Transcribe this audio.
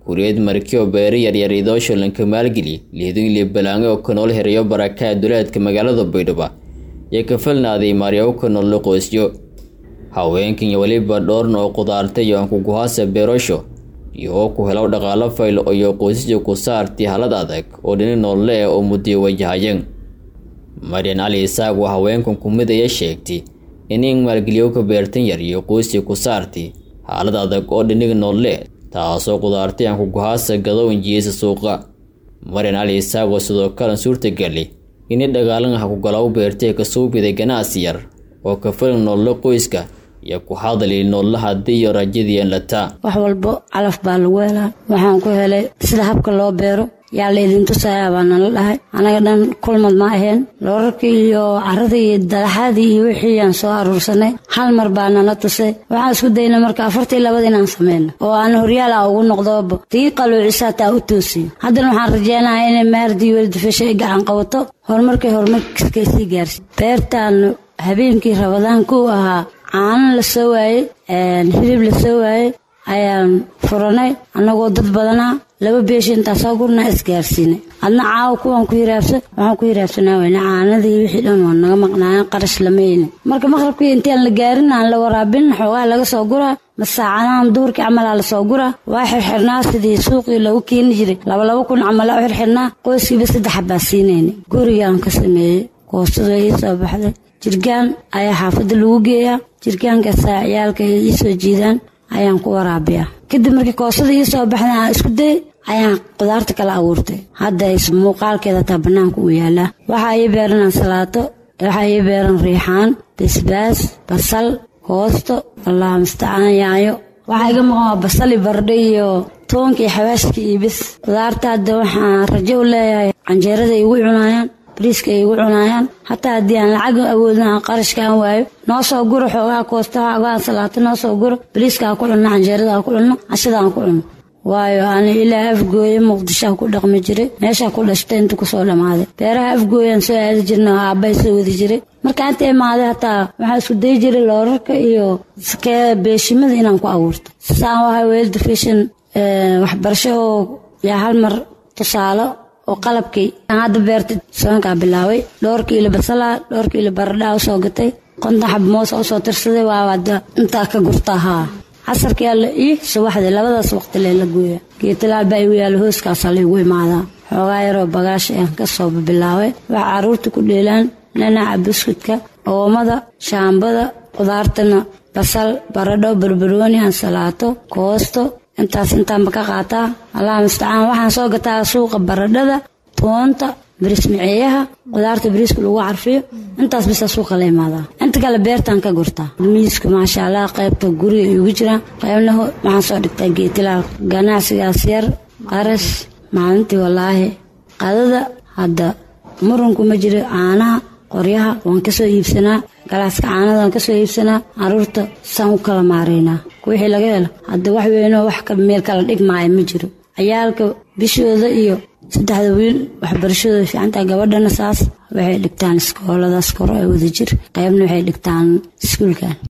kuriyad markio beeri yaryar idoosho lanka maalgeli lihdinli balaange oo ka nool herayo barakaha duleedka magaalada baydhabo iyo ka falnaaday maaryaw ka nool qoysyo haweenkan iyo weliba dhowrn oo qudaartay iyo ankuguhaasa beerasho iyo oo ku helo dhaqaalo fayl iyo qoysasya ku saartay halad adag oo dhini noolle eh oo muddiyo wajahayeen maryan cali isaaq waa haweenkan kumid aya sheegtay in in maalgeliyo ka beertan yar iyo qoysya ku saartay xaalad adag oo dhiniga noolle taasoo qudaartay ankuguhaasa gado injiyeysa suuqa maryan cali isaaq oo sidoo kale suurtagali ini dhagaalan ah kugalaw beertay ka suubiday ganacsi yar oo ka falin noolle qoyska iyo ku hadali noolle haddii iyo rajadiian lataa wax walbo calaf baa lagu helaa waxaan ku helay sida habka loo beero yaa laydin tusayaa baa nala dhahay anaga dhan kulmad ma aheen loorarkii iyo caradii iyo dalaxaadii iyo wixii aan soo aruursanay hal mar baa nala tusay waxaan isku daynay marka afartii labada inaan sameyno oo aan horyaal ah ugu noqdoba tii qaluucisaa taa u toosiyo haddana waxaan rajeynayaa inay maardii weldafasha ay gacan qabato horumarkay horumarkay sii gaarsi beertaan habeenkii rabadaan ku ahaa caano la soo waayey hilib la soo waayey ayaan furanay annagoo dad badanaa laba beeshi intaasoo gurnaa isgaarsiinay adna caawa kuwaan ku hiraabsa waxaan ku hiraabsanaa weyne caanadii wixii dhan waa naga maqnaayeen qarash lama helin marka maqrabkii intaan la gaarin aan la waraabin xoogaa laga soo guraa masaacadahan duhurkii camalaa lasoo guraa waa xirxirnaa sidii suuqii lagu keeni jiray labalaba kun camalaa u xirxirnaa qoyskiiba saddex baa siinayna gurigaan ka sameeyey koostada ii soo baxday jirgaan ayaa xaafadda lagu geeyaa jirgaankaasaa ciyaalka ay ii soo jiidaan ayaan ku waraabiyaa kadib markii koosada ii soo baxday aan isku dayay ayaan qudaarta kala abuurtay hadda muuqaalkeeda taa bannaanka uu yaalaa waxaa ii beeran ansalaato waxaa ii beeran riixaan basbaas basal koosto allah mustacaan yaayo waxaa iga maqan waa basali bardho iyo toonka iyo xawaashka iyo bis qudaarta hadda waxaan rajo u leeyahay canjeerada igu cunaayaan bariiska ay igu cunaayaan hataa haddii aan lacag awoodin aan qarashka aan waayo noo soo guro xoogaa koosta xoogaa ansalaato noo soo guro bariiska aan ku cunno canjeerada aan ku cunno cashada aan ku cunno waayo ani ilaa afgooye muqdishoa ku dhaqmi jiray meeshaa ku dhashtay inta kusoo dhammaaday beeraha afgooyaan soo aadi jirna oo aabbahay soo wadi jiray marka inta imaaday hataa waxaa isku dayi jiray loorarka iyo sakee beeshimada inaan ku abuurto saan wahay weelda fashion waxbarasho oo yaa hal mar tusaalo oo qalabkii aan hadda beertay soonkaa bilaabay dhowr kiilo basalaa dhowr kiilo baradhaa usoo gatay konton xab moosa usoo tirsaday waa hadda intaa ka gurta haa casarkii alla ii subaxdii labadaas waqti leela gooya geetalaal baa igu yaalla hooskaasaa laygu imaadaa xoogaa yaroo bagaash aan ka soo bilaabay waxa carruurta ku dheelaan nanaca buskudka oomada shaambada qudaartana basal baradho barbarooni ansalaato koosto intaas intaanba ka qaataa allah mustacaan waxaan soo gataa suuqa baradhada toonta bariis miceeyaha qudaarta bariiska lagu carfiyo intaas bisa suuqa la imaadaa inta kale beertaan ka gurtaa miiska maasha allah qaybta guriga igu jiraan qaybna waxaan soo dhigtaa geetilaal ganacsigaas yar qarash maalintii wallaahi qadada hadda murunku ma jiro caanaha qoryaha waan kasoo iibsanaa galaaska caanada waan kasoo iibsanaa caruurta saan u kala maaraynaa wixii laga helo hadda wax weynoo wax meel kala dhigmaayo ma jiro ciyaalka bishooda iyo saddexda wiil waxbarashadooda fiicantaa gabadhana saas waxay dhigtaan iskooladaas koro ee wadajir qaybna waxay dhigtaan iskuulkan